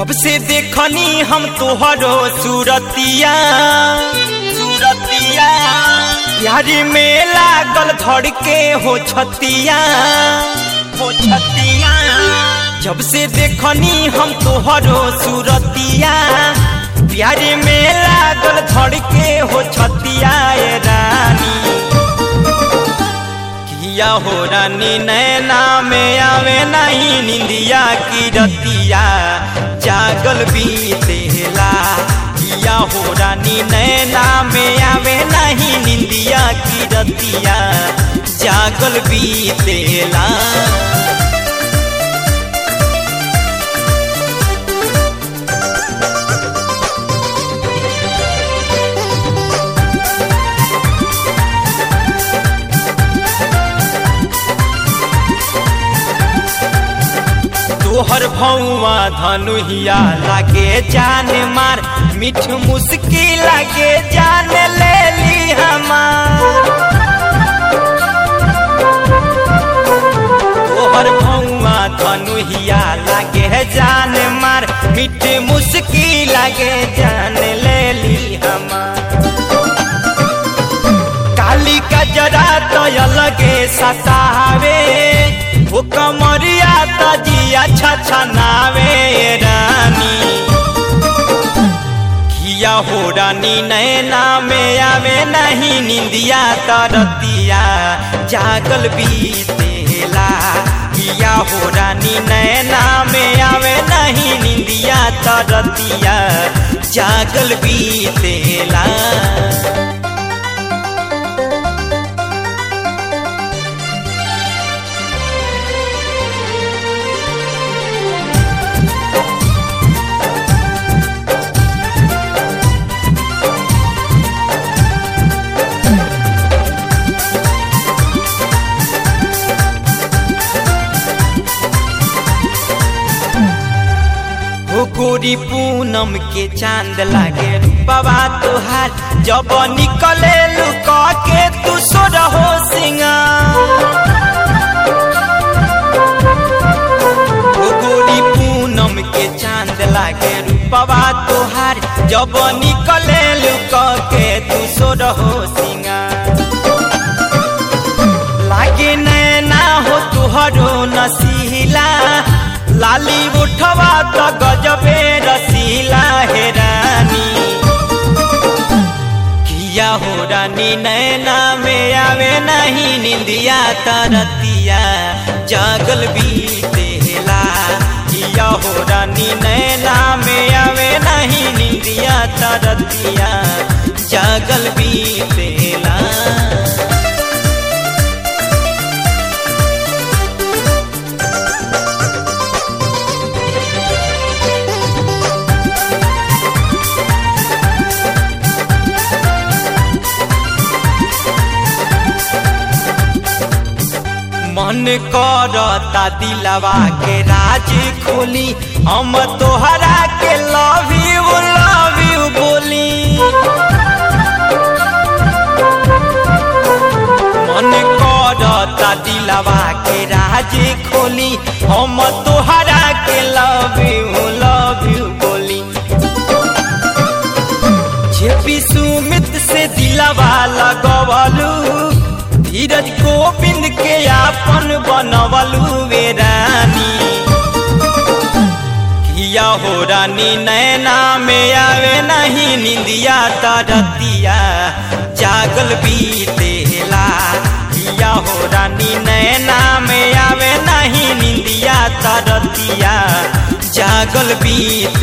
जब से देखनी हम तोहरो सूरतिया सूरतिया यारी में लागल धड़ के हो छतिया हो छतिया जब से देखनी हम तोहरो सूरतिया प्यारे में लागल धड़ के हो छतिया ए रानी किया हो रानी नैना में आवे नहीं निंदिया की रतिया जागल बीतेला किया हो रानी नैना में आवे नहीं निंदिया की रतिया जागल बीतेला तोहर भौवा धनुहिया लागे जान मार मिठ मुस्की लागे जान ले ली हमार तोहर भौवा धनुहिया लागे जान मार मिठ मुस्की लागे जान ले ली हमार काली कजरा तो अलगे सतावे वो कमरिया तजिया छछनावे रानी किया हो रानी नैना में आवे नहीं निंदिया तरतिया जागल बीतेला किया हो रानी नैना में आवे नहीं निंदिया तरतिया जागल बीतेला गोरी पूनम के चांद लागे बाबा तुहार जब निकले लुका के तू सो रहो गोरी पूनम के चांद लागे रूपवा तुहार जब निकले लुका के तू सो रहो सिंगार लागे नैना हो तुहरो नसीला लाली उठवा तो गजबे रसीला हे रानी किया हो रानी नैना में आवे नहीं निंदिया तरतिया जागल बीतेला किया हो रानी नैना में आवे नहीं निंदिया तरतिया जागल बीतेला मन करता दिलवा के राज खोली हम तोहरा के लव यू लव यू बोली मन करता दिलवा के राज खोली हम तोहरा के लव यू लव यू बोली जे सुमित से दिलवा लगवलू धीरज गोविंद के आपन बनवलू वे रानी किया हो रानी नैना में आवे नहीं निंदिया तरतिया जागल बीतेला किया हो रानी नैना में आवे नहीं निंदिया तरतिया जागल बीत